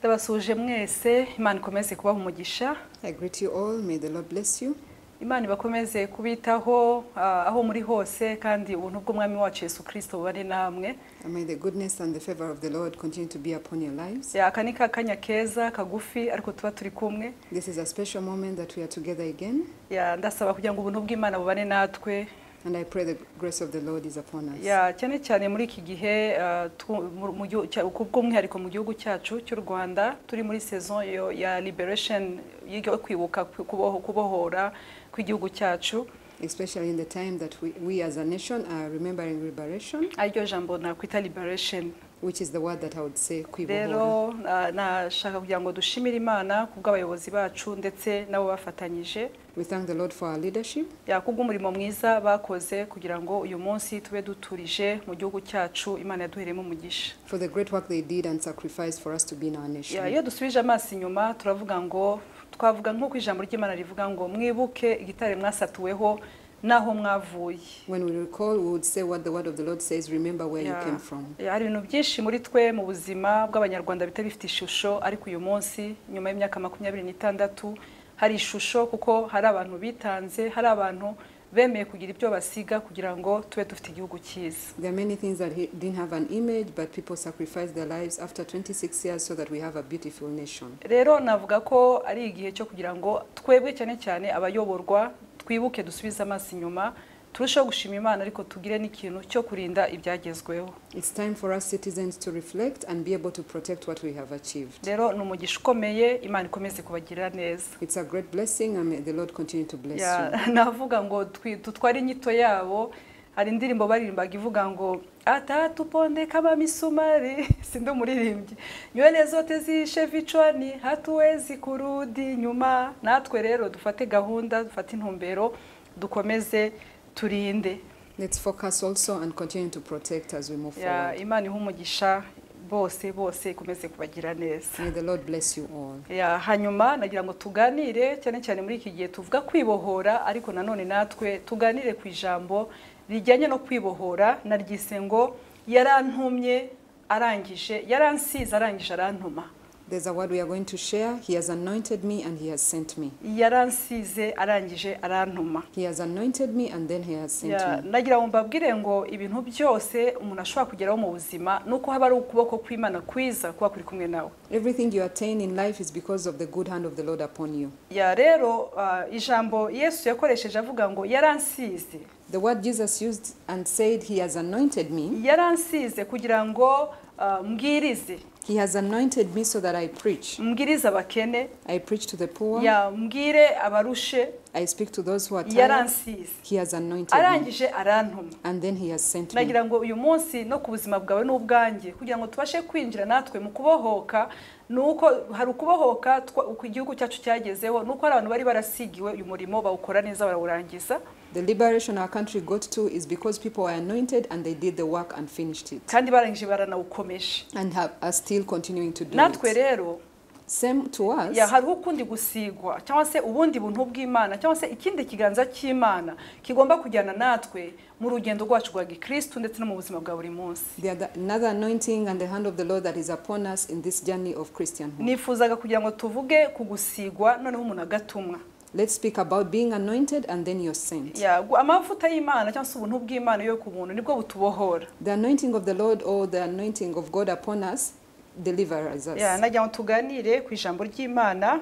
ndabasuhuje mwese imana ikomeze kubaha umugisha I greet you all. May the Lord bless you. imana ibakomeze kubitaho ah, aho muri hose kandi ubuntu bw'umwami wacu yesu kirisito bubane namwe And may the goodness and the favor of the Lord continue to be upon your lives. aka ni ka kanya keza kagufi ariko tuba turi kumwe This is a special moment that we are together again, Ya, ndasaba kugira ngo ubuntu bw'imana bubane natwe and I pray the grace of the Lord is upon us. Ya, cyane cyane muri iki gihe ah, tu- mu- mu gihu- cya- ku bw'umwihariko mu gihugu cyacu cy'u rwanda turi muri saison yo- ya liberation yo kwibuka ku- kuboho- kubohora kw'igihugu cyacu Especially in the time that we, we as a nation are remembering liberation, ariryo jambo nakwita liberation which is the word that I would say kwibohora. rero na- nashaka kugira ngo dushimire imana ku bw'abayobozi bacu ndetse n'abo bafatanyije We thank the Lord for our leadership. yakubwa umurimo mwiza bakoze kugira ngo uyu munsi tube duturije mu gihugu cyacu imana yaduheremo umugisha for the great work they did and sacrificed for us to be in our nation. Ya, iyo dusubije amaso inyuma turavuga ngo twavuga nk'uko ijambo ry'imana rivuga ngo mwibuke igitare mwasatuweho n'aho mwavuye When we recall, we would say what the word of the Lord says remember where Ya, you came from. ya, hari ibintu byinshi muri twe mu buzima bw'abanyarwanda bitari bifite ishusho ariko uyu munsi nyuma y'imyaka makumyabiri n'itandatu hari ishusho kuko hari abantu bitanze hari abantu bemeye kugira ibyo basiga kugira ngo tube dufite igihugu cyiza There are many things that he didn't have an image, but people sacrificed their lives after 26 years so that we have a beautiful nation. rero navuga ko ari igihe cyo kugira ngo twebwe cyane cyane abayoborwa twibuke dusubize amaso inyuma turusheho gushima imana ariko tugire n'ikintu cyo kurinda ibyagezweho It's time for us citizens to reflect and be able to protect what we have achieved. rero ni umugisha ukomeye imana ikomeze kubagirira neza It's a great blessing, and may the Lord continue to bless Ya, you. navuga ngo twi- dutware inyito yabo hari indirimbo baririmbaga ivuga ngo atatu ponde kama misumari sindi umuririmbyi nywele zote zishe vichwani hatuwezi kurudi nyuma natwe rero dufate gahunda dufate intumbero dukomeze turinde Let's focus also and continue to protect as we move Ya, forward. imana ihe umugisha bose bose ikomeze kubagira neza May the Lord bless you all. Ya, hanyuma nagira ngo tuganire cyane cyane muri iki gihe tuvuga kwibohora ariko nanone natwe tuganire ku ijambo rijyanye no kwibohora naryise ngo yarantumye arangije yaransize arangije arantuma There's a word we are going to share. He has anointed me and he has sent me. yaransize arangije arantuma He has anointed me and then he has sent Ya, me. nagira ngo mbabwire ngo ibintu byose umuntu ashobora kugeraho mu buzima ni uko haba ari ukuboko kw'imana kwiza kuba kuri kumwe nawe Everything you attain in life is because of the good hand of the Lord upon you. ya rero ah, ijambo yesu yakoresheje avuga ngo yaransize The word Jesus used and said, He has anointed me. yaransize kugira ngo ah, mbwirize He has anointed me so that I preach. mbwirize abakene I preach to the poor. ya mbwire abarushe I speak to those who are tired. yaransize He has anointed me. arangije arantuma And then He has sent me. nagira ngo uyu munsi no ku buzima bwawe n'ubwanjye kugira ngo tubashe kwinjira natwe mu kubohoka ni uko hari ukubohoka twa- uko igihugu cyacu cyagezeho ni uko hari abantu bari barasigiwe uyu murimo bawukora neza barawurangiza The liberation our country got to is because people were anointed and they did the work and finished it. kandi barangije baranawukomeje And have, are still continuing to do natwe it. rero Same to us. ya hariho ukundi gusigwa cyangwa se ubundi buntu bw'imana cyangwa se ikindi kiganza cy'imana kigomba kujyana natwe mu rugendo rwacu rwa gikristu ndetse no mu buzima bwa buri munsi The other, another anointing and the hand of the Lord that is upon us in this journey of Christianhood. nifuzaga kugira ngo tuvuge ku gusigwa noneho umuntu agatumwa Let's speak about being anointed and then you're sent. Ya, gu- amavuta y'imana cyangwa se ubuntu bw'imana yo ku muntu nibwo butubohora The anointing of the Lord or the anointing of God upon us delivers us. Ya, nagira ngo tuganire ku ijambo ry'imana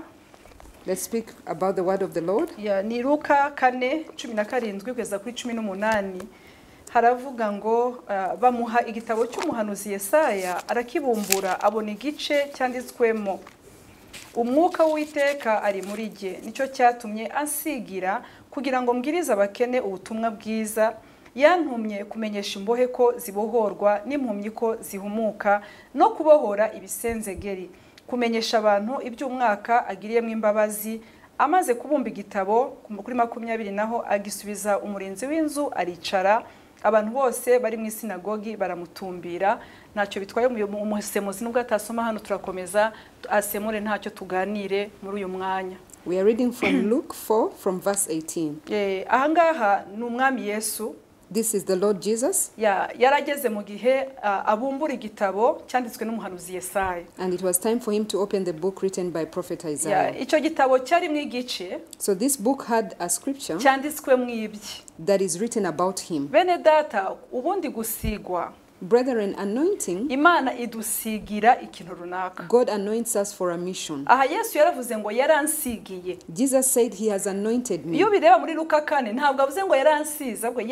Let's speak about the word of the Lord. Ya, ni luka kane cumi na karindwi kugeza kuri cumi n'umunani haravuga ngo ah, bamuha igitabo cy'umuhanuzi yesaya arakibumbura abona igice cyanditswemo umwuka w'iteka ari muri jye nicyo cyatumye ansigira kugira ngo mbwirize abakene ubutumwa bwiza yantumye kumenyesha imbohe ko zibohorwa n'impumyi ko zihumuka no kubohora ibisenzegeri kumenyesha abantu iby'umwaka agiriyemo imbabazi amaze kubumba igitabo kuri makumyabiri naho agisubiza umurinzi w'inzu aricara abantu bose bari mu isinagogi baramutumbira ntacyo bitwaye umuyo- umusemuzi nubwo atasoma hano turakomeza asemure ntacyo tuganire muri uyu mwanya We are reading from Luke 4 from verse 18. Eh, ahangaha ni umwami yesu This is the Lord Jesus, Ya- yarageze mu gihe ah, abumbura igitabo cyanditswe n'umuhanuzi Yesaya and it was time for him to open the book written by prophet Ya, Isaiah. icyo gitabo cyarimo igice So this book had a scripture cyanditswe mu ibye that is written about him. bene data ubundi gusigwa Brethren, anointing, imana idusigira ikintu runaka God anoints us for a mission. aha yesu yaravuze ngo yaransigiye Jesus said, He has anointed me. iyo bireba muri luka kane ntabwo avuze ngo yaransize ahubwo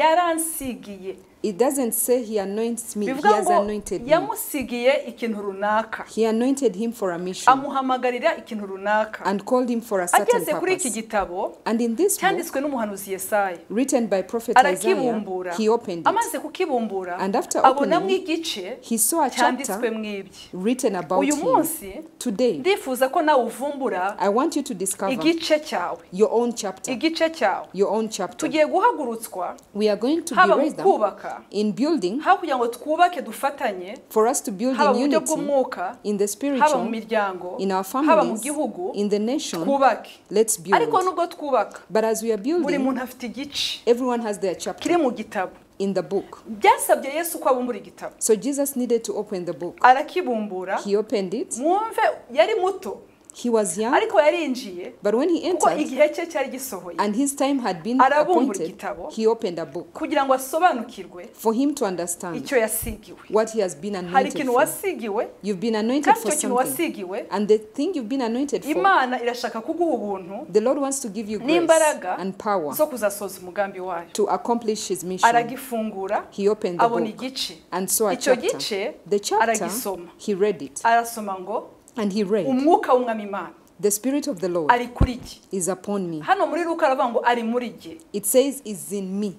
yaransigiye It doesn't say He anoints me, He bivuga has ngo anointed me. yamusigiye ikintu runaka He anointed him for a mission amuhamagarira ikintu runaka and called him for a certain ageze kuri iki purpose. gitabo And in this book, cyanditswe n'umuhanuzi Yesaya written by prophet Isaiah, arakibumbura he opened it. amaze kukibumbura And after abonamo opening, igice He saw a cyanditswe chapter mu ibye written about uyu him. munsi Today, ndifuza ko nawe uvumbura I want you to discover igice cyawe your own chapter. igice cyawe Your own chapter. tugiye guhagurutswa We are going to be haba mu raised up kubaka in building haba kugira ngo twubake dufatanye for us to build haba in mu buryo unity bw'umwuka in the haba mu spiritual, miryango in our haba mu families, gihugu in the nation. twubake Let's ariko build. nubwo twubaka But as we are buri building, muntu afite igice everyone has their kiri chapter mu gitabo in the book. byasabye yesu ko abumbura igitabo So Jesus needed to open the book. arakibumbura He opened it. mwumve yari muto He was young, ariko yarinjiye but when he kuko entered igihe cye cyari gisohoye and his time had been Arabumbura appointed, igitabo. he opened a book kugira ngo asobanukirwe for him to understand icyo yasigiwe what he has been hari anointed ikintu for. wasigiwe You've been anointed kandi for icyo kintu something. wasigiwe And the thing you've been anointed for, imana irashaka kuguha ubuntu the Lord wants to give you grace n'imbaraga and power zo kuzasohoza umugambi wayo to accomplish his mission. aragifungura He opened the abona book igice and saw a icyo chapter. gice The chapter, aragisoma he read it arasoma ngo and he read, umwuka w'umwami imana The Spirit of the Lord ari kuri jye is upon me. hano muri ruka aravuga ngo ari muri jye It says, is in me.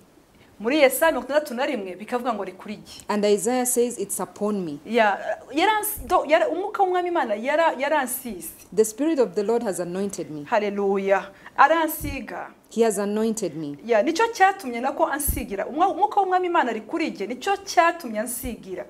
muri yesaya mirongo itandatu na rimwe bikavuga ngo ari kuri jye And Isaiah says, it's upon me. Ya- yaransi- do- yara- umwuka w'umwami imana yara- yaransize The Spirit of the Lord has anointed me. hareruya aransiga He has anointed me. ya nicyo cyatumye nako ansigira Umwa- umwuka w'umwami imana ari kuri jye nicyo cyatumye ansigira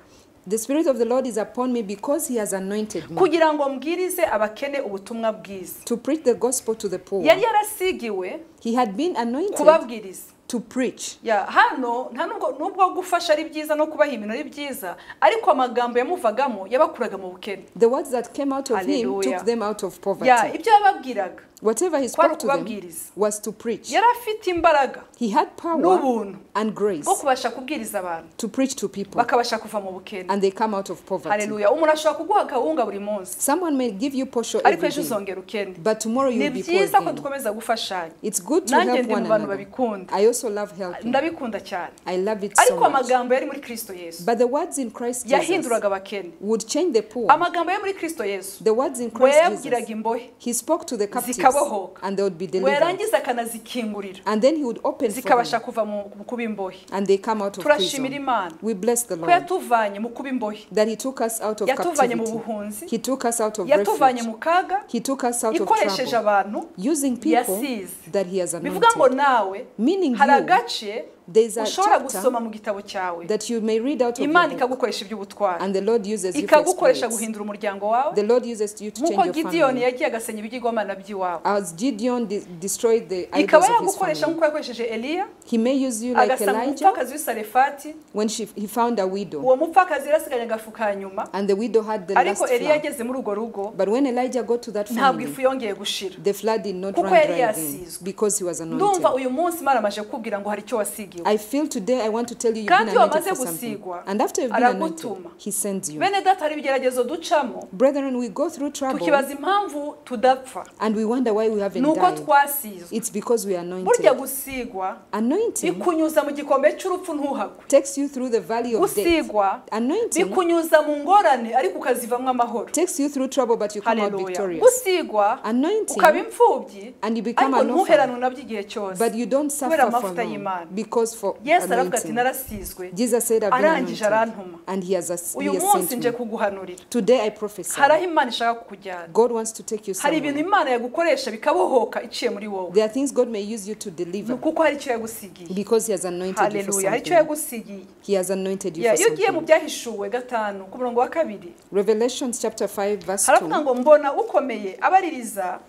The Spirit of the Lord is upon me because He has anointed me kugira ngo mbwirize abakene ubutumwa bwiza to preach the gospel to the poor. yari yarasigiwe He had been anointed kubabwiriza to preach. ya hano nta nubwo nubwo gufasha ari byiza no kubaha ibintu ari byiza ariko amagambo yamuvagamo yabakuraga mu bukene The words that came out of Him Hallelujah. took them out of ya poverty. ibyo yababwiraga Whatever kwari He spoke to them ukubabwiriza was to preach. yari afite imbaraga He had power n'ubuntu and grace bwo kubasha kubwiriza abantu to preach to people bakabasha kuva mu bukene and they come out of poverty. hareruya umuntu ashobora kuguha kawunga buri munsi Someone may give you portion ariko every ejo day, uzongera ukene but tomorrow ni you'll be poor byiza ko again. dukomeza gufashanya It's good to nanjye help ndi one mu bantu another. babikunda I also love helping. ndabikunda cyane I love it so ariko much. amagambo yari muri kristo yesu But the words in Christ Jesus yahinduraga abakene would change the poor. amagambo yo muri kristo yesu The words in ngo Christ yayabwiraga Jesus, imbohe he spoke to the captives Zikabohoka. and they would be ngo delivered. yarangiza akanazikingurira And then he would open for zikabasha them kuva mu mu kuba imbohe and they come out of turashimira prison. imana We bless the ko Lord yatuvanye mu kuba imbohe that he took us out of yatuvanye mu captivity. buhunzi He took us out of yatuvanye refuge. mu kaga He took us out of ikoresheje trouble. abantu Using people yasize that he has bivuga ngo anointed. nawe Meaning hari you, agace there's a ushobora chapter gusoma mu gitabo cyawe that you may read out of your imana book ikagukoresha iby'ubutwari and the Lord uses you for ikagukoresha exploits. guhindura umuryango wawe The Lord uses you to nk'uko change your gidiyoni family. yagiye agasenya ibigirwamana by'iwabo As Gideon de- destroyed the ikaba idols of his yagukoresha family, nk'uko yakoresheje eliya he may use you like agasanga Elijah umupfakazi w'isarefati when she, he found a widow. uwo mupfakazi yarasiganye agafuka hanyuma And the widow had the last ariko eliya flood. yageze muri urwo rugo But when Elijah got to that ntabwo family, ifu yongeye gushira the flood did not Kuko run yari dry then yasizwe. because he was ndumva anointed. uyu munsi imana amaje kukubwira ngo hari icyo wasigiwe I feel today I want to tell you you've been Kandi iyo anointed for wamaze something. gusigwa, And after you've been anointed, aragutuma. he sends you. bene data hari ibigeragezo ducamo Brethren, we go through trouble tukibaza impamvu tudapfa and we wonder why we haven't ni uko died. twasizwe It's because we are burya anointed. gusigwa Anointing bikunyuza mu gikombe cy'urupfu ntuhagwe takes you through the valley of death. gusigwa Anointing bikunyuza mu ngorane ariko ukazivamo amahoro takes you through trouble, but you come out haleluya victorious. gusigwa Anointing ukaba imfubyi and you become ariko an orphan, ntuherane nabyo igihe cyose but you don't kubera suffer for amavuta long y'Imana. because for yesu aravuga ati anointing. narasizwe Jesus said, I've been arangije anointed, arantuma and he has, as- he uyu has munsi sent nje me. kuguhanurira Today I prophesy, hari aho imana ishaka kukujyana God wants to take you hari ibintu somewhere. imana yagukoresha bikabohoka iciye muri wowe There are things God may use you to Ni deliver kuko hari icyo yagusigiye because he has anointed you for haleluya hari icyo something. yagusigiye He has anointed you Ya, for iyo ugiye mu something. byahishuwe gatanu ku murongo wa kabiri Revelation chapter 5 verse haravuga 2, ngo mbona ukomeye abaririza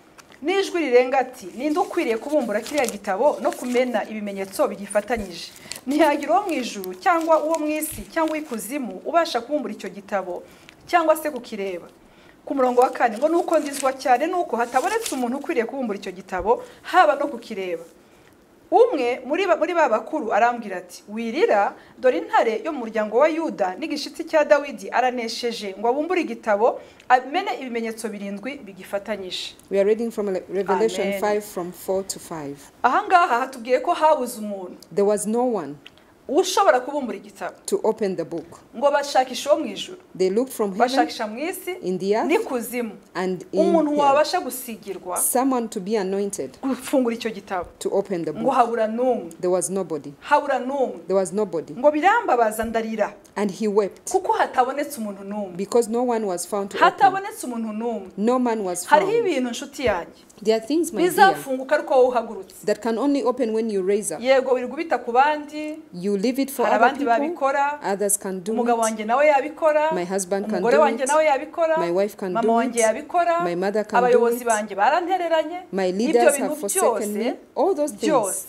n'ijwi rirenga ati ninde ukwiriye kubumbura kiriya gitabo no kumena ibimenyetso bigifatanyije ntiyagira uwo mu ijuru cyangwa uwo mu isi cyangwa ikuzimu ubasha kubumbura icyo gitabo cyangwa se kukireba ku murongo wa kane ngo nuko ndizwa cyane nuko hatabonetse umuntu ukwiriye kubumbura icyo gitabo haba no kukireba umwe muri ba- muri ba bakuru arambwira ati wirira dore intare yo mu muryango wa yuda n'igishitsi cya dawidi aranesheje ngo abumbure igitabo amene ibimenyetso birindwi bigifatanyije We are reading from Le- Revelation Amen. 5 from 4 to 5. aha ngaha hatubwiye ko habuze umuntu There was no one ushobora kubumbura igitabo to open the book. ngo bashakishe uwo mu ijuru They looked from heaven bashakisha mu isi in the earth n'ikuzimu and umuntu in hell. wabasha gusigirwa someone to be anointed gufungura icyo gitabo to open the ngo book. habura n'umwe There was nobody. habura n'umwe There was nobody. ngo birambabaza ndarira And he wept kuko hatabonetse umuntu n'umwe because no one was found to open. hatabonetse umuntu n'umwe No man was hariho found. ibintu nshuti yanjye There are things, my dear, bizafunguka ariko wowe uhagurutse that can only open when you raise up. yego wirirwa ubita ku bandi You leave it for hari other abandi people. babikora Others can do umugabo it. wanjye nawe yabikora My husband can umugore do wanjye it. nawe yabikora My wife can mama do wanjye it. yabikora My mother can do abayobozi it. banjye barantereranye My ibyo leaders bintu have forsaken byose me. All those things. byose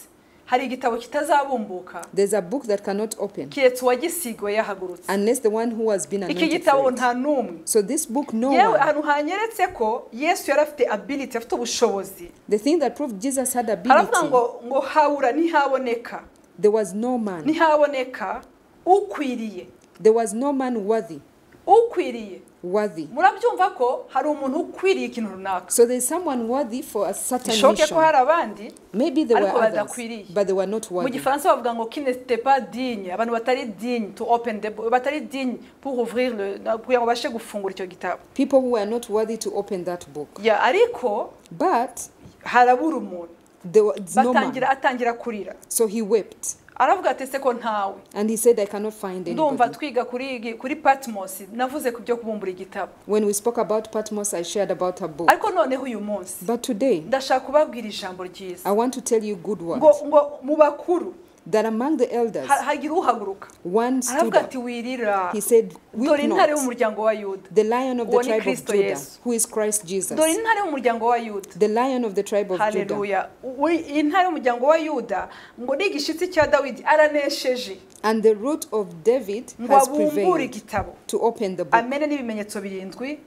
hari igitabo kitazabumbuka There's a book that cannot open kiretse uwagisigwe yahagurutse unless the one who has been iki anointed. gitabo For it. nta n'umwe So this book, no yewe one. ahantu hanyeretse ko yesu yari afite ability afite ubushobozi The thing that proved Jesus had haravuga ngo ability, ngo habura ntihaboneka there was no man. ntihaboneka ukwiriye There was no man worthy, ukwiriye worthy. murabyumva ko hari umuntu ukwiriye ikintu runaka So there's someone worthy for a certain bishoboke ko mission. hari abandi Maybe there ariko were others, badakwiriye. but they were not mu worthy. gifaransa bavuga ngo kineste pas digne abantu batari digne to open the bo- batari digne pour ouvrir le na- kugira ngo babashe gufungura icyo gitabo People who were not worthy to open that book. ya ariko But harabura umuntu there was no man. batangira atangira kurira So he wept. aravuga ati ese ko ntawe And he said, I cannot find ndumva anybody. twiga kuri igi- kuri patmos navuze ku byo kubumbura igitabo When we spoke about Patmos, I shared about her book. ariko noneho uyu munsi But today, ndashaka kubabwira ijambo ryiza I want to tell you good ngo words. ngo mu bakuru That among the elders, ha- hagira uhaguruka one stood aravuga up. ati wirira He said, dore Weep intare not. y'umuryango wa yuda The lion of the Uwo ni tribe of Kristo Judah, Yesu. who is Christ Jesus. dore intare y'umuryango wa yuda The lion of the tribe of Judah. haleluya U- iyi ntare y'umuryango wa yuda ngo ni igishitsi cya dawidi aranesheje And the root of David ngo has abumbure prevailed igitabo to open the book amene n'ibimenyetso birindwi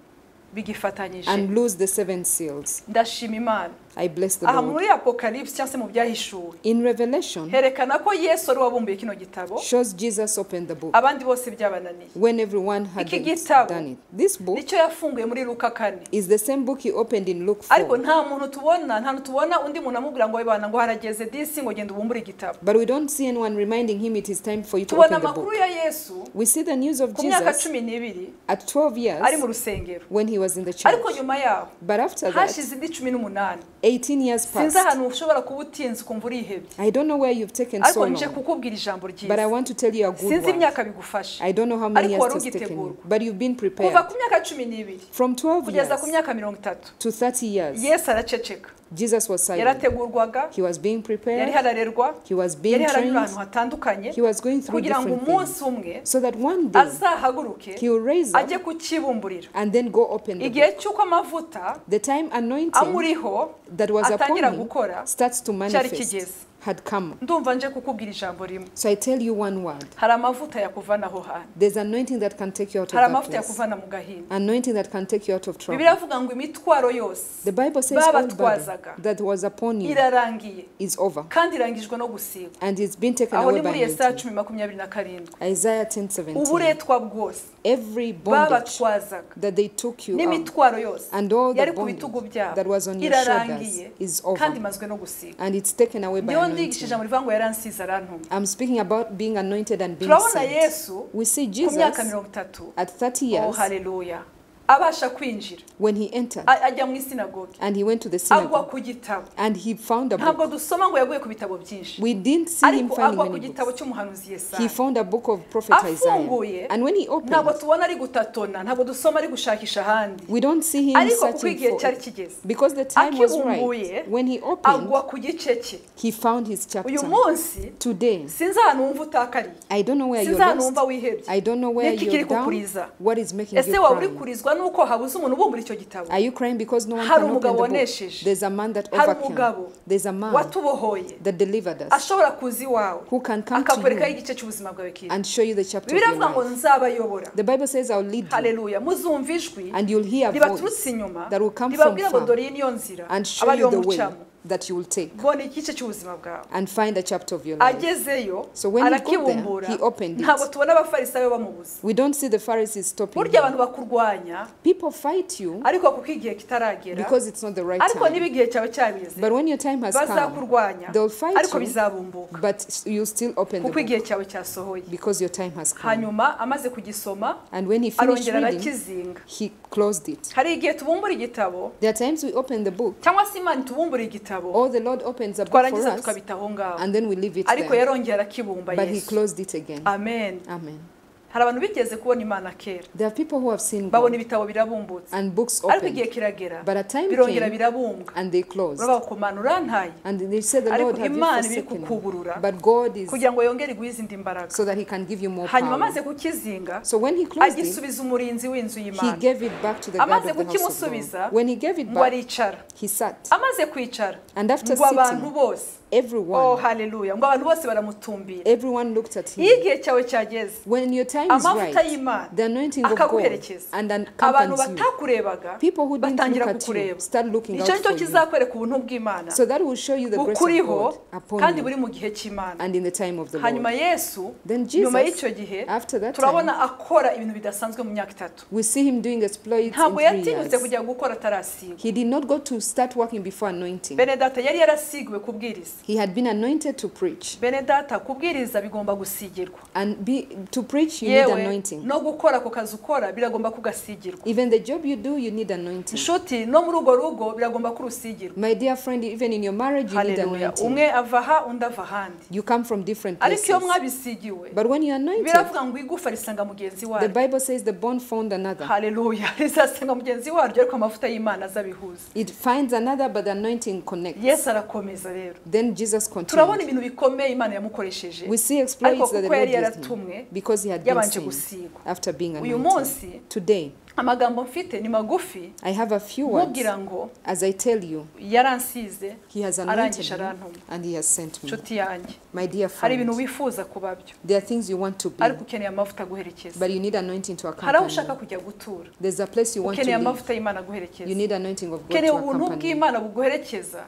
bigifatanyije and loose the seven seals. ndashima imana I bless the aha Lord. muri apocalypse cyangwa se mu byahishuwe In Revelation, herekana ko yesu ari wabumbuye kino gitabo shows Jesus opened the book abandi bose byabananiye when everyone had Iki gitabo. done it. This book nicyo yafunguye muri luka kane is the same book he opened in Luke ariko 4. nta muntu tubona nta muntu tubona undi muntu amubwira ngo wibana ngo harageze disi ngo genda ubumbure igitabo But we don't see anyone reminding him it is time for you to tubona open the book. amakuru ya yesu We see the news of ku myaka Jesus cumi n'ibiri at 12 ari mu years rusengero when he was in the church. ariko nyuma yaho But after that, hashize indi cumi n'umunani 18 years sinzi passed. ahantu ushobora kuba utinze ukumva urihebye I don't know where you've taken so ariko nje long, kukubwira ijambo but I ryiza want to tell you a good sinzi one. imyaka bigufasha I don't know how many Ariko years wari it's taken you, ugitegurwa. but you've been kuva prepared. ku myaka cumi n'ibiri From 12 years kugeza ku myaka mirongo itatu to 30 years, yesu araceceka Jesus was silent. yarategurwarwaga He was being yari prepared, hararerwa he was yari being haranyura trained, ahantu hatandukanye he was going through kugira ngo different umunsi things. umwe So that one day azahaguruke he will raise up ajye kukibumburira and then go open the igihe book. cy'uko amavuta The time anointing amuriho that was upon atangira him gukora starts to kigeze. manifest had come. ndumva nje kukubwira ijambo rimwe So I tell you one word. hari amavuta yakuvanaho hantu There's anointing that can take you out of hari that amavuta place. yakuvana mu gahinda Anointing that can take you out of trouble. bibiri avuga ngo imitwaro yose The Bible says Baba all burden twazaga. that was upon you irarangiye is over kandi irangijwe no gusigwa and it's been taken aho away ni by muri yesaya anointing. cumi makumyabiri na karindwi Isaiah 10 17. uburetwa bwose Every bondage babatwazaga that they took you out n'imitwaro yose and all the yari ku bitugu bondage byabo that was on your shoulders irarangiye is kandi over imazwe no gusigwa and it's taken away by ndiho ndigisha anointing. ijambo rivuga ngo yaransize arantuma I'm speaking about being anointed and being turabona sent. yesu We see ku myaka Jesus mirongo itatu at 30 oh years haleluya abasha kwinjira when he entered a- ajya mu isinagogi and he went to the agwa synagogue ku gitabo and he found a book. ntabwo dusoma ngo yaguye ku bitabo byinshi We didn't see him ariko agwa finding ku many gitabo books. cy'umuhanuzi He yesaya found a book of prophet Isaiah. Afunguye. And when he ntabwo opened, tubona ari gutatona ntabwo dusoma ari gushakisha ahandi we don't see him ariko kuko searching igihe for cyari it. kigeze Because the time was Akibumbuye, right. When he opened, agwa ku gice cye he found his chapter. uyu munsi Today, sinzi ahantu wumva utakariye I don't know where you're sinzi ahantu lost. wumva wihebye I don't know where Niki kiri you're down. kukuriza? What is making ese you waba cry? uri kurizwa nuko habuze umuntu ubumbura icyo gitabo Are you crying because no one Hari can open umugabo the book? wanesheje. There's a man that hari overcame. umugabo There's a man watubohoye that delivered us ashobora kuza iwawe who can come to akakwerekaho you igice cy'ubuzima bwawe kiwe and show you the chapter of bibiliya your ivuga ngo life. nzabayobora The Bible says, I'll lead you, haleluya muzumva ijwi and you'll hear a voice ribaturutse inyuma that will come ribabwira from ngo far dore iyi niyo nzira and show abariho you the way mucamo that you will take bona igice cy'ubuzima bwawe and find a chapter of your life. agezeyo So when he got there, arakibumbura he opened it. ntabwo tubona abafarisayo bamubuza We don't see the Pharisees stopping. burya him. abantu bakurwanya People fight you ariko kuko igihe kitaragera because it's not the right ariko time. niba igihe cyawe cyabigeze But when your time has come, bazakurwanya they'll fight ariko you. bizabumbuka but s- you'll still open the kuko book igihe cyawe cyasohoye because your time has come. hanyuma amaze kugisoma And when he finished arongera reading, arakizinga he closed it. hari igihe tubumbura igitabo There are times we open the book, cyangwa se imana itubumbura igitabo or the Lord opens a book for twarangiza us, tukabita aho ngaho and then we leave it ariko there. yarongera akibumba But he yesu closed it again. amen Amen. hari abantu bigeze kubona imana kera There are people who have seen babona God ibitabo birabumbutse and books ariko opened, igihe kiragera but a time birongera came birabumbwa and they closed. urabaho ku mana urantaye And they said, The ariko Lord have you imana iri forsaken me?" kukuburura But God is kugira ngo yongere iguhe izindi mbaraga so that He can give you more hanyuma power. amaze kukizinga So when He closed it, agisubiza umurinzi w'inzu He y'imana gave it back to the Amaze guard of the house of kukimusubiza, God. When He gave it ngo back, aricara He sat. amaze kwicara And after ngo abantu sitting, bose oh everyone, haleluya ngo abantu bose baramutumbira everyone looked at iyo Him. igihe cyawe cyageze When your time is amavuta right, y'imana the anointing of God akaguherekeza and abantu accompanies you. batakurebaga People who didn't batangira look at you kukureba start looking icyo out ni cyo for you. kizakwereka ubuntu bw'imana So that will show you the grace of bukuriho God upon kandi you buri mu gihe cy'imana and in the time of the hanyuma Lord. yesu Then nyuma Jesus, y'icyo gihe after that turabona time, akora ibintu bidasanzwe mu myaka itatu we see him doing exploits in ntabwo three yatinyutse years. kujya gukora atarasigwa He did not go to start working before anointing. benedata yari yarasigiwe kubwiriza He had been anointed to preach. benedata kubwiriza bigomba gusigirwa And be, to preach, you need yewe anointing. no gukora ako kazi ukora biragomba kugasigirwa Even the job you do, you need anointing. inshuti no muri urwo rugo biragomba kurusigirwa My dear friend, even in your marriage, you need haleluya anointing. umwe ava aha undi ava ahandi You come from different ariko iyo places. mwabisigiwe But when you're anointed, biravuga ngo igufa risanga mugenzi the waryo Bible says the bone found another. haleluya rizasanga mugenzi waryo ariko amavuta y'imana azabihuza It finds another, but the anointing connects. yesu arakomeza rero Then Jesus turabona continued. ibintu bikomeye imana yamukoresheje We see ariko exploits that the kuko Lord yari did him yaratumwe because he had been yabanje saved gusigwa after being uyu anointed. munsi Today, amagambo mfite ni magufi I have a few words. nkubwira ngo As I tell you, yaransize he has anointed arangije me arantuma and he has sent me. inshuti yanjye My dear hari ibintu friend, wifuza kuba byo there are things you want to be, ariko ukeneye amavuta aguherekeza but you need anointing to hari aho accompany ushaka you. kujya gutura There's a place you want to ukeneye live. amavuta y'imana You aguherekeza need anointing of God ukeneye to ubuntu accompany you. bw'imana buguherekeza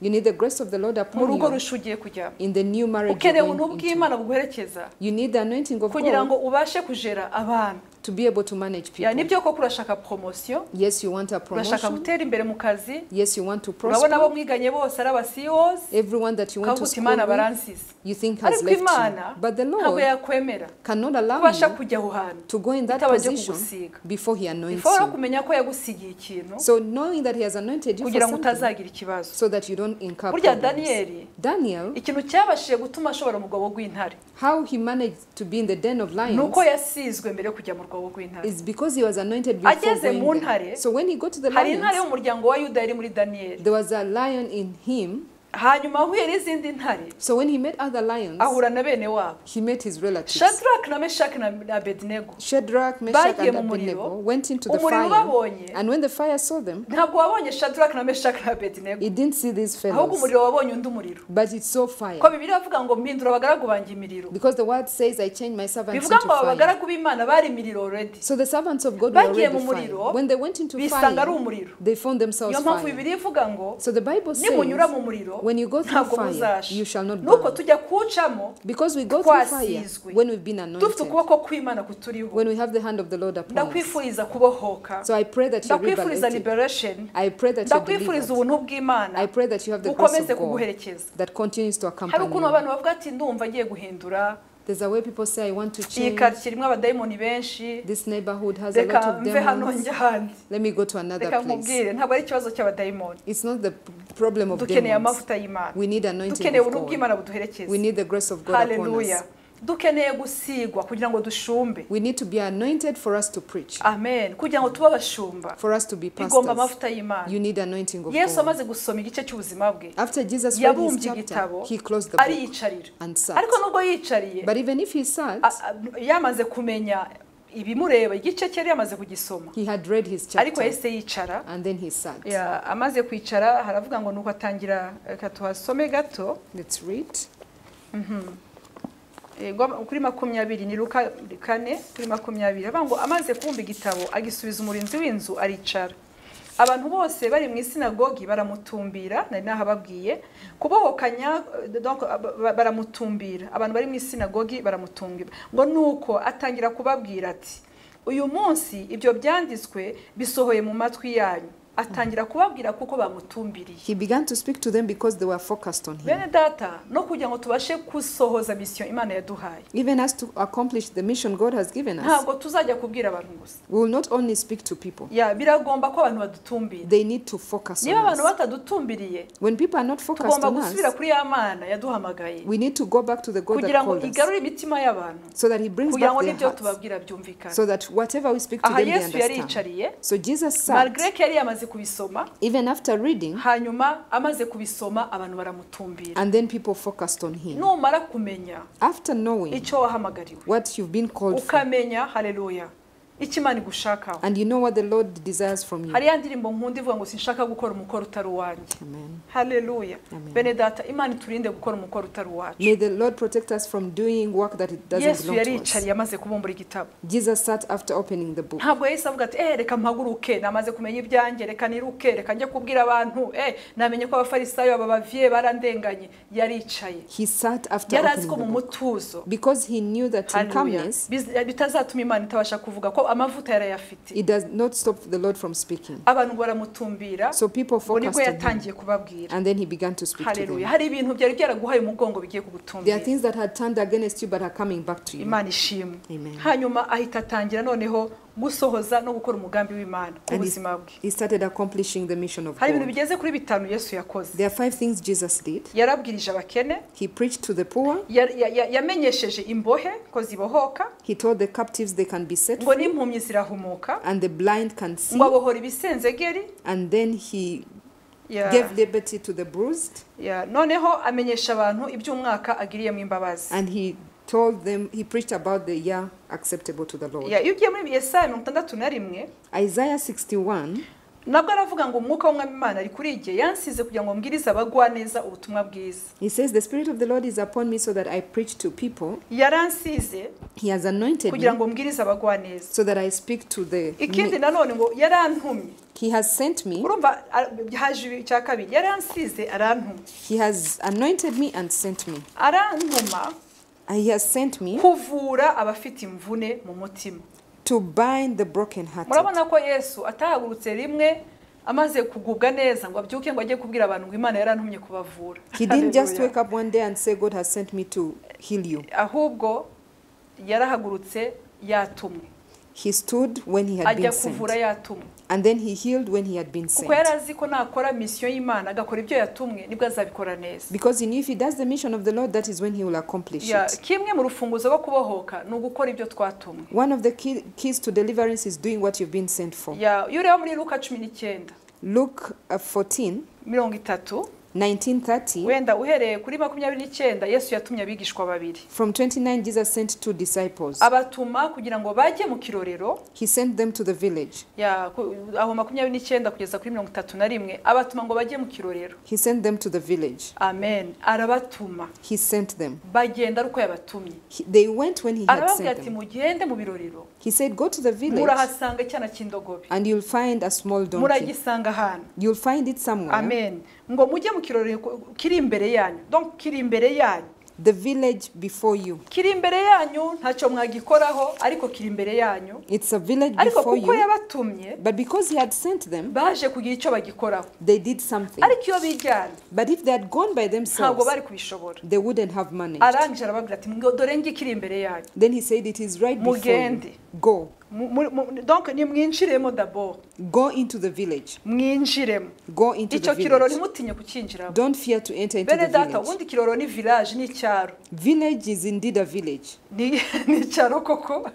You need the grace of the Lord mu upon rugo you rusha ugiye kujyamo in the new marriage you're ukeneye ubuntu going into. bw'imana buguherekeza You need the anointing of kugira God ngo ubashe kujera abana to be able to manage Ya, ni people. byo koko urashaka poromosiyo Yes, you want a urashaka promotion. gutera imbere mu kazi Yes, you want to urabona abo prosper. mwiganye bose ari abasiyozi Everyone that you want ukavuga to uti imana school with, baransize you think has ariko left imana you. But the ntabwo Lord yakwemera cannot allow ubasha you kujya aho hantu to go in that itabanje position kugusiga before He anoints bifora you. kumenya ko yagusigiye ikintu So knowing that He has anointed you for kugira ngo something, utazagira ikibazo so that you don't incur burya problems. daniyeli Daniel, ikintu cyabashije gutuma ashobora mu rwobo rw'intare how he managed to be in the den of ni lions uko yasizwe mbere yo kujya mu rwobo rw'intare is because he was anointed before Ageze mu going there. ntare, So when he got to the hari intare lions, y'umuryango wa yuda yari muri daniyeli there was a lion in him. hanyuma ahuye n'izindi ntare So when he met other lions, ahura na bene wabo he met his relatives. shadraki na meshaki na na abedinego Shadrach, Meshach, Bagiye and mu muriro. Abednego went into the umuriro fire, babonye and when the fire saw them, ntabwo wabonye shadraki na meshaki na abedinego it didn't see these ahubwo fellows, umuriro wabonye undi umuriro but it saw fire. ko bibiri bavuga ngo mpindura abagaragu banjye imiriro Because the word says, I changed my servants bivuga into ngo aba fire. bagaragu b'imana bari imiriro already So the servants of God were Bagiye already mu fire. muriro, When they went into bisanga ari fire, umuriro they found themselves niyo mpamvu fire. bibiri ivuga ngo So the Bible nimunyura says, mu muriro when you go through ntabwo fire, muzasha you shall not nuko burn. tujya kuwucamo Because we go through fire twasizwe. when we've been dufite anointed, ukuboko kw'imana kuturiho when we have the hand of the Lord upon us. ndakwifuriza kubohoka So I pray that you're ndakwifuriza liberated. liberation I pray that you're ndakwifuriza delivered. ubuntu bw'imana I pray that you have the grace bukomeze of God kuguherekeza that continues to hari accompany ukuntu you. abantu bavuga ati ndumva agiye guhindura There's a way people say, I want to iyi change. karitsiye irimo abadayimoni benshi This neighborhood has a lot reka of mve hano demons. njya ahandi Let me go to another reka place. nkubwire ntabwo ari ikibazo cy'abadayimoni It's not the p- problem of dukeneye demons. amavuta y'imana We need anointing dukeneye of ubuntu God. bw'imana We buduherekeza need the grace of God upon haleluya us. dukeneye gusigwa kugira ngo dushumbe We need to be anointed for us to preach, amen kugira ngo tube abashumba for us to be bigomba pastors. amavuta y'imana You need anointing of yesu God. amaze gusoma igice cy'ubuzima bwe After Jesus read his yabumbye chapter, igitabo he closed the book ariyicarira and sat. ariko nubwo yicariye But even if he sat, a- a- yamaze kumenya ibimureba igice cye yari yamaze kugisoma He had read his ariko chapter yahise yicara and then he sat. Ya, amaze kwicara haravuga ngo nuko atangira reka tuhasome gato Let's read. Eh, ngo- kuri makumyabiri ni luka kane kuri makumyabiri avuga ngo amaze kubumba igitabo agisubiza umurinzi w'inzu aricara abantu bose bari mu isinagogi baramutumbira nari nahababwiye kubohokanya eh, donc, ba- ba- baramutumbira abantu bari mu isinagogi baramutumbira ngo nuko atangira kubabwira ati uyu munsi ibyo byanditswe bisohoye mu matwi yanyu atangira kubabwira kuko bamutumbiriye He began to speak to them because they were focused on him. bene data no kugira ngo tubashe gusohoza misiyo imana yaduhaye Even us to accomplish the mission God has given us, ntabwo tuzajya kubwira abantu gusa we will not only speak to people, ya biragomba ko abantu badutumbira they need to focus on niba abantu us. batadutumbiriye When people are not focused tugomba on us, gusubira kuri ya mana yaduhamagaye we need to go back to the God kugira that ngo called us igarure imitima y'abantu so that He brings kugira back ngo their n'ibyo hearts tubabwira byumvikane so that whatever we speak to aha them, they yesu understand. yariyicariye So Jesus sat, malgré ko yari yamaze kubisoma even after reading, hanyuma amaze kubisoma abantu baramutumbira and then people focused on Him. numara kumenya After knowing icyo wahamagariwe what you've been called for, ukamenya haleluya icyo imana igushakaho and you know what the Lord desires from you. hari ya ndirimbo nkunda ivuga ngo sinshaka gukora umukoro utari uwanjye Amen. haleluya Amen. bene data imana iturinde gukora umukoro utari uwacu May the Lord protect us from doing work that it doesn't yesu belong to us. yariyicariye amaze kubumbura igitabo Jesus sat after opening the book. ntabwo yahise avuga ati eh reka mpaguruke namaze kumenya ibyanjye reka niruke reka njye kubwira abantu eh namenye ko abafarisayo aba baviye barandenganye yaricaye He sat after yari azi opening ko the mu book mutuzo because he knew that in haleluya calmness biz- bitazatuma imana itabasha kuvuga ko amavuta yarayafite it does not stop the Lord from speaking. abantu baramutumbira So people ngo nibwo focused on him, yatangiye kubabwira and then he began to speak to haleluya them. hari ibintu byari byaraguhaye umugongo bigiye There are kugutumbira things that had turned against you but are coming back to you. imana ishimwe Amen. hanyuma ahita atangira noneho gusohoza no gukora umugambi w'imana ku And buzima bwe He started accomplishing the mission of hari ibintu God. bigeze kuri bitanu yesu yakoze There are five things Jesus did. yarabwirije abakene He preached to the poor. ya- ya- ya- yamenyesheje imbohe ko zibohoka He told the captives they can be set ngo free n'impumyi zirahumuka and the blind can see. ngo abohora ibisenzegeri And then he Ya- gave liberty to the bruised. ya, noneho amenyesha abantu iby'umwaka agiriyemo imbabazi And he told them, he preached about the year acceptable to the Lord. Ya, iyo ugiye muri yesaya mirongo itandatu na rimwe Isaiah 61, nabwo aravuga ngo umwuka w'umwami imana ari kuri igihe yansize kugira ngo mbwirize abagwaneza ubutumwa bwiza he says, The Spirit of the Lord is upon me so that I preach to people. yaransize He has anointed kugira me ngo mbwirize abagwaneza so that I speak to the. ikindi meek. nanone ngo yarantumye He has sent me, urumva a- haje icya kabiri yaransize arantuma He has anointed me and sent me. arantuma And He has sent me kuvura abafite imvune mu mutima to bind the brokenhearted. murabona ko yesu atahagurutse rimwe amaze kugubwa neza ngo abyuke ngo ajye kubwira abantu ngo imana yarantumye kubavura He didn't just Hallelujah. wake up one day and say, God has sent me to heal you. ahubwo yarahagurutse yatumwe He stood when He had ajya been sent. kuvura yatumwe And then He healed when He had been kuko sent. yari azi ko nakora misiyo y'imana agakora ibyo yatumwe nibwo azabikora neza Because he knew if he does the mission of the Lord, that is when he will accomplish Ya, it. kimwe mu rufunguzo rwo kubohoka ni ugukora ibyo twatumwe One of the key, keys to deliverance is doing what you've been sent for. Ya, iyo ureba muri luka cumi n'icyenda Luke uh, 14, mirongo itatu 19, 30. wenda uhereye kuri makumyabiri n'icyenda yesu yatumye abigishwa babiri From 29, Jesus sent two disciples. abatuma kugira ngo bajye mu kirorero He sent them to the village. ya ku- aho makumyabiri n'icyenda kugeza kuri mirongo itatu na rimwe abatuma ngo bajye mu kirorero He sent them to the village. amen arabatuma He sent them. bagenda ari uko yabatumye He- they went when he had arababwira sent ati them. mugende mu birorero He said, Go to the village murahasanga icyana cy'indogobe and you'll find a small donkey. muragisanga ahantu You'll find it somewhere. amen ngo mujye mu kirorero ku- kiri imbere yanyu donc kiri imbere yanyu The village before you. kiri imbere yanyu ntacyo mwagikoraho ariko kiri imbere yanyu It's a village ariko before kuko you. yabatumye But because he had sent them, baje kugira icyo bagikoraho they did something. ariko iyo bijyana But if they had gone by ntabwo themselves, bari kubishobora they wouldn't have managed. arangije arababwira ati "Mwe- dore ngi kiri imbere yanyu Then he said, It is right before you. Mugende. Go. Mu- mu- mu- donc nimwinjiremo dabord Go into the village. mwinjiremo Go into icyo the kiroro village. ntimutinye kucyinjiramo Don't fear to enter into bene the data village. ubundi kiroro ni village ni icyaro Village is indeed a village. ni ni icyaro koko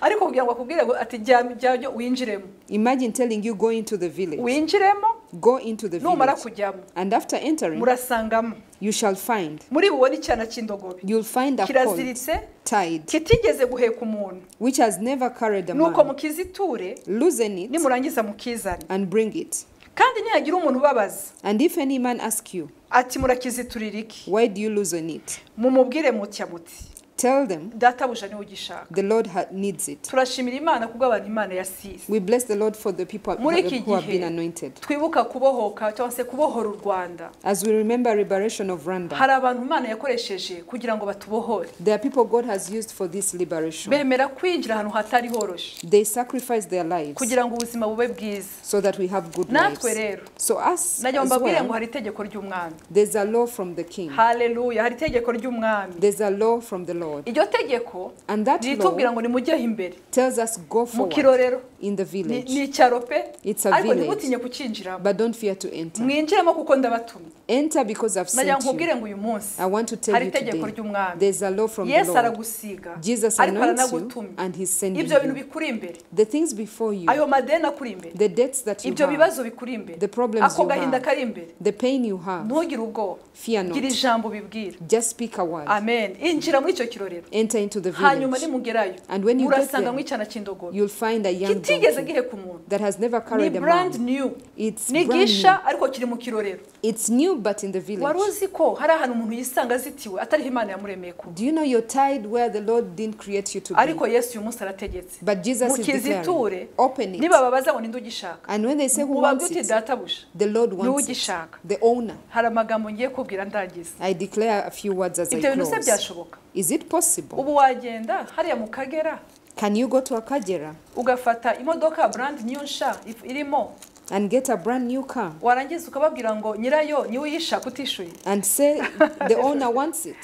ariko kugira ngo akubwire ngo ati jya jyayo winjiremo Imagine telling you go into the village. winjiremo Go into the numara village. kujyamo And after entering, murasangamo you shall find. muri bubone icyana cy'indogobe You'll find a colt kiraziritse tied, kitigeze guheka umuntu which has never carried a nuko man. mukiziture Loosen it nimurangiza mukizane and bring it. kandi nihagira umuntu ubabaza And if any man ask you, ati murakiziturira iki why do you loosen it? mumubwire mutya muti Tell them databuja niwe ugishaka the Lord ha- needs it. turashimira imana kubwo abantu imana yasize We bless the Lord for the people who Muri iki have- who have been gihe. anointed. twibuka kubohoka cyangwa se kubohora u rwanda As we remember liberation of Rwanda, hari abantu imana yakoresheje kugira ngo batubohore there are people God has used for this liberation. bemera kwinjira ahantu hatari horoshye They sacrifice their lives kugira ngo ubuzima bube bwiza so that we have good lives. natwe rero So us najya as mbabwire ngo well, hari itegeko ry'umwami there's a law from the king. haleluya hari itegeko ry'umwami There's a law from the Lord. iryo tegeko And that ritubwira law ngo nimujyeho imbere tells us go mu forward kirorero in the ni village. ni icyaro pe It's a ariko village. ntimutinye kucyinjiramo But don't fear to enter. mwinjiremo kuko ndabatumye Enter because I've najya sent you. nkubwire ngo uyu munsi I want to tell hari you itegeko today, ry'umwami there's a law from the yesu Lord. aragusiga Jesus ariko anoints you aranagutumye and he's sending ibyo bintu you. bikuri imbere The things before you, ayo madeni akuri imbere the debts that you ibyo have, bibazo bikuri imbere the problems ako you gahinda have, kari imbere the pain you have, ntugire ubwoba fear gira not. ijambo ubibwira Just speak a word. amen injira muri icyo kirorero Enter into the hanyuma village. nimugerayo And when you get murasanga there, mu icyana cy'indogobe you'll find a young kitigeze donkey giheka umuntu that has never ni carried a brand man. new It's ni brand gisha new. ariko kiri mu kirorero It's new, but in the wari village. uzi ko hari ahantu umuntu yisanga azitiwe atariho imana yamuremeye kuba Do you know you're tied where the Lord didn't create you to be? ariko yesu uyu munsi arategetse But Jesus is mukiziture declaring, open it. nibababaza ngo ninde ugishaka And when they say who ubabwe wants uti it, databuja the Lord niwe wants it. ugishaka The owner. hari amagambo ngiye kubwira ndangiza I declare a few words as I ibyo bintu se close. byashoboka Is it possible? ubu wagenda hariya mu kagera Can you go to Akagera ugafata imodoka brand new nsha if- irimo and get a brand new car warangiza ukababwira ngo nyirayo niwe uyishaka utishyuye and say the owner wants it?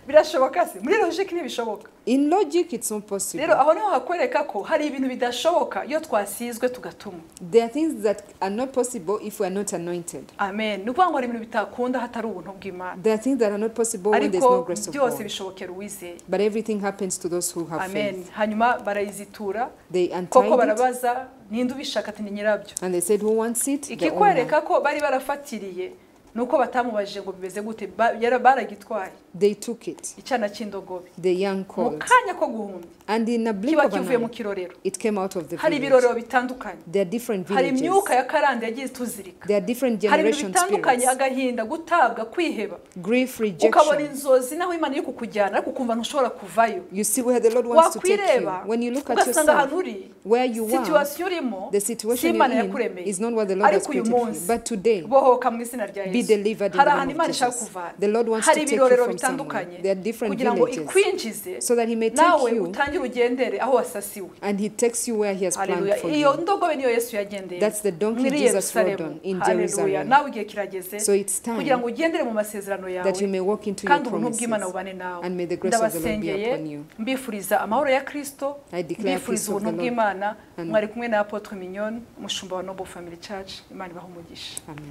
birashoboka se muri logike ntibishoboka In logic, it's not rero possible. aho niho hakwereka ko hari ibintu bidashoboka iyo twasizwe tugatuma There are things that are not possible if we are not anointed. amen ni ukuvuga ngo hari ibintu bitakunda hatari ubuntu bw'imana There are things that are not possible when there's no ariko grace of byose God. bishobokera uwizeye But everything happens to those who have amen faith. hanyuma barayizitura They koko untied it barabaza ninde ubishaka ati ni nyirabyo and they said, Who wants it? The owner. ikikwereka ko bari barafatiriye ni uko batamubajije ngo bimeze gute Ba- yara- baragitwaye They took it, icyana cy'indogobe the young mu called. kanya ko guhumbi And in a blink kiba of kivuye an mu eye, kirorero it came out of the hari village. ibirorero bitandukanye There are different hari villages. imyuka ya karande yagiye ituzirika There are different hari ibintu generation bitandukanye spirits. agahinda gutabwa kwiheba Grief, ukabona rejection. inzozi naho imana iri kukujyana ariko ukumva ntushobora kuvayo You see where the Lord wants to take you. wakwireba When you look at ugasanga yourself, ahantu uri where you are, situwasiyo urimo the si situation you're imana in yakuremeye is not what the Lord has Ariko uyu created for you. munsi, But today, bohoka mu izina rya be yesu delivered in hari the ahantu name of imana ishaka Jesus. kuvana The Lord wants to hari take you ibirorero from somewhere. bitandukanye There are different kugira ngo villages. ikwinjize So that he may nawe take you utangire ugendere aho wasasiwe and he takes you where he has planned Haleluya. for iyo you. ndogobe niyo yesu yagendeye That's the donkey muri Jesus rode on yerusalemu in haleluya Jerusalem. nawe igihe kirageze So it's kugira ngo time ugendere mu masezerano yawe that you may walk into your kandi ubuntu bw'imana promises. bubane nawe And may the grace of the Lord be ndabasengeye upon you. mbifuriza amahoro ya kirisito I declare mbifuriza peace of ubuntu the Lord. bw'imana Amen. mwari kumwe na apotre mignone umushumba wa noble family church imana ibahe umugisha Amen.